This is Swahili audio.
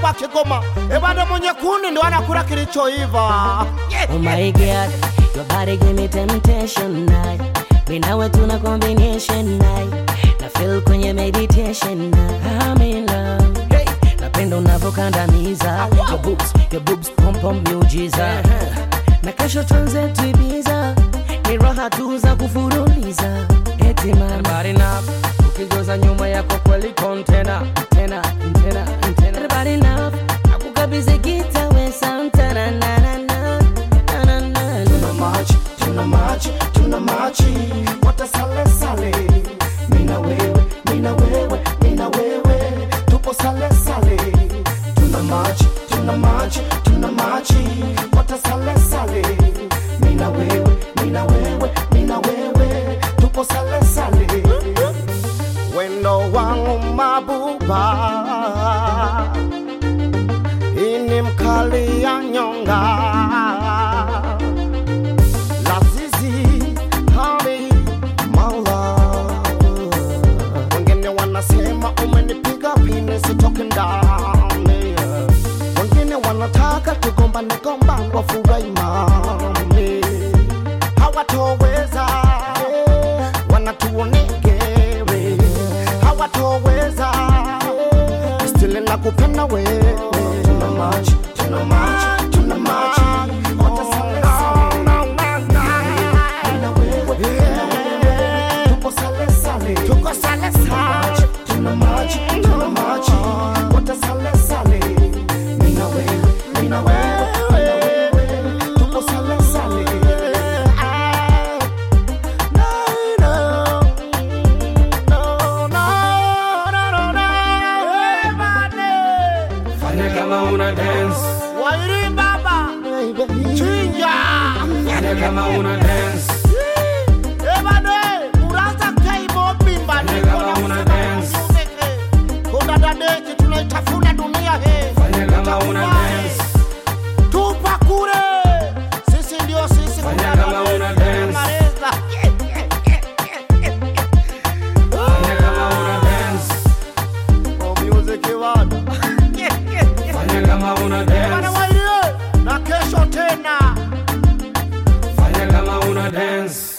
wa Kigoma. Ebana mwenye kuni ndo anakula kilichoiva. Oh my god, your body give me temptation night. Me nawe tuna combination night. Na feel kwenye meditation night. I'm in love. Hey, napenda unavyokandamiza. Your boobs, your boobs pom pom miujiza. Na kesho tuanze tuibiza. Ni raha tu za kufuruliza. Eti mama. Body nap, ukijoza nyuma yako kweli kontena. Tena, tena, tena. Everybody nap, akukabidhi gita we Santana na na na. Na na na Tuna na. machi, tuna machi, tuna machi. Wote sale sale. Mina wewe, mina wewe, mina wewe. Tupo sale sale. Tuna machi, tuna machi, tuna machi. Wote sale sale. Mina wewe, mina wewe, mina wewe. Tupo sale sale. Wendo wangu mabuba. Ini mkali ya nyonga Lazizi hali maula Wengine wanasema umenipiga pini sitoke ndani Wengine wanataka tugombane gombane wafurahi mami Hawatoweza wanatuonegere Hawatoweza Still nakupenda wewe Tuna machi, tuna machi, tuna machi Wote sale sale Mina wewe, mina wewe Tupo sale sale Tuko sale sale Tuna machi, tuna machi Wote sale sale Mina wewe, mina wewe, mina wewe Tupo sale sale No, no, no, no, no, no, no. Fanya kama una dance, Wairi baba chinja fanya kama una dance, ebane uraza kaibo bimba Fanya kama una dance. kuna dadeki tunaitafuna dunia he fanya kama una dance, tupa kure sisi ndio sisi Fanya kuna kama dadeki, una dance. tunamaliza. fanya kama una dance, Oh, music bana. fanya kama una Bana dance, Wairi, na kesho tena fanya kama una dance.